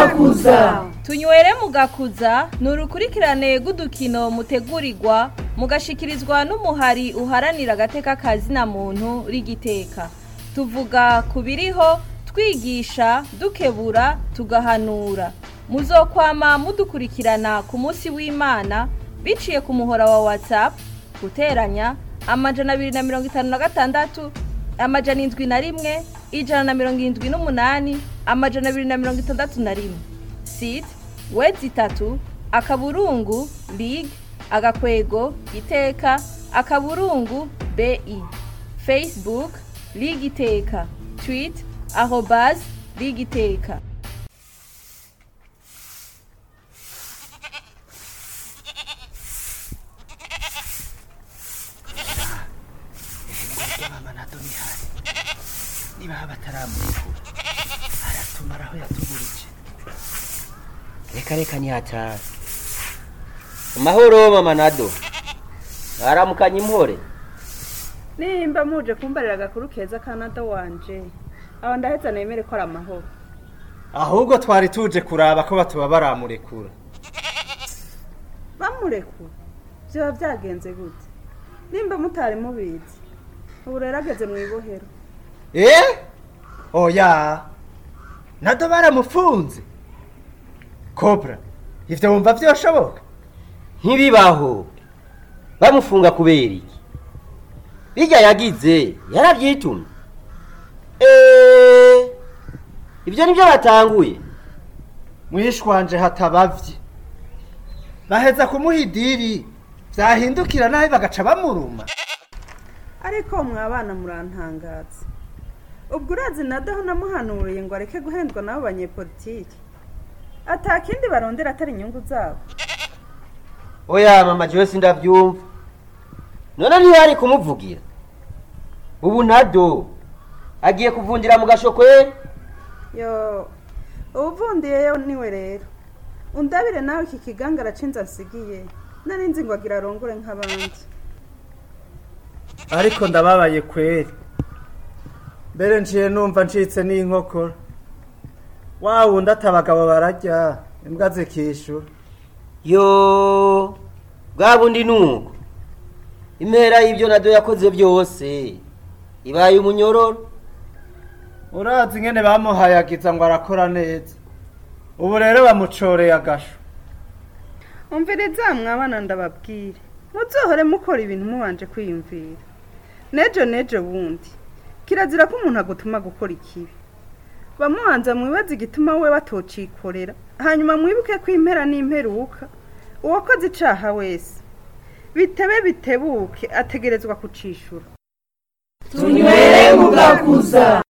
mugakuza tunywere mugakuza ni urukurikirane rw'udukino mutegurirwa mugashikirizwa n'umuhari uharanira agateka kazina muntu rigiteka tuvuga ku biriho twigisha dukebura tugahanura muzokwama mudukurikirana ku munsi w'imana biciye ku muhora wa whatsapp guteranya amajana abiri na mirongo itanu na gatandatu amajana indwi na rimwe ijana na mirongo irindwi n'umunani amajana abiri na mirongo itandatu na rimwe site wedi itatu akaburungu lig agakwego iteka akaburungu bi facebook lig iteka tweet arobas lig iteka mama na domihari niba bataramurikura aratumara aho yatuburije reka reka ntiyatara amahoro mama nado mwaramukanye impore nimba muje kumbarira agakuru keza kanada wanje aho ndaheza nemere ko ari amahoro ahubwo twari tuje kuraba ko batuba baramurekura bamurekura byaba byagenze gute nimba mutari mubizi ubu rero ageze mu ibohero eh oya nado baramufunze kobra ivyo wumva vyoshoboka ntibibaho bamufunga kubera iki bijya yagize yarabyitumye eee ibyo nibyo batanguye mwishwanje hatabavye baheza kumuha idiri vyahindukira nawe bagaca bamuruma ariko mwabana murantangaza ubwo urazi nadaho namuhanuriye ngo areke guhendwa n'abo banyepolitiki atakindi barondera atari inyungu zabo oya mama jewe sindavyumva none ntiyari kumuvugira ubu nado agiye kuvundira mu gashokwe yo ubuvundiyeyo niwe rero undabire nawe iki kigangara cinza nsigiye nari nzi ngo agira arongore nk'abandi ariko ndababaye kweri mbere nciye numva ncitse n'inkokora wa wundi ati abagabo bararya imbwa zikishura yo bwa bundi nuko impera y'ibyo nado yakoze byose ibaye umunyororo urazi ingene bamuhayagiza ngo arakora neza ubu rero bamucoreye agasho umviriza mwabana ndababwire muzohore mukora ibintu mubanje kwiyumvira nejo nejo bundi kirazira ko umuntu agutuma gukora ikibi bamubanza mwibaze igituma we batocikorera hanyuma mwibuke ko impera n'imperuka uwakoze icaha wese bitebe bitebuke ategerezwa kucishura tunywere mugakuza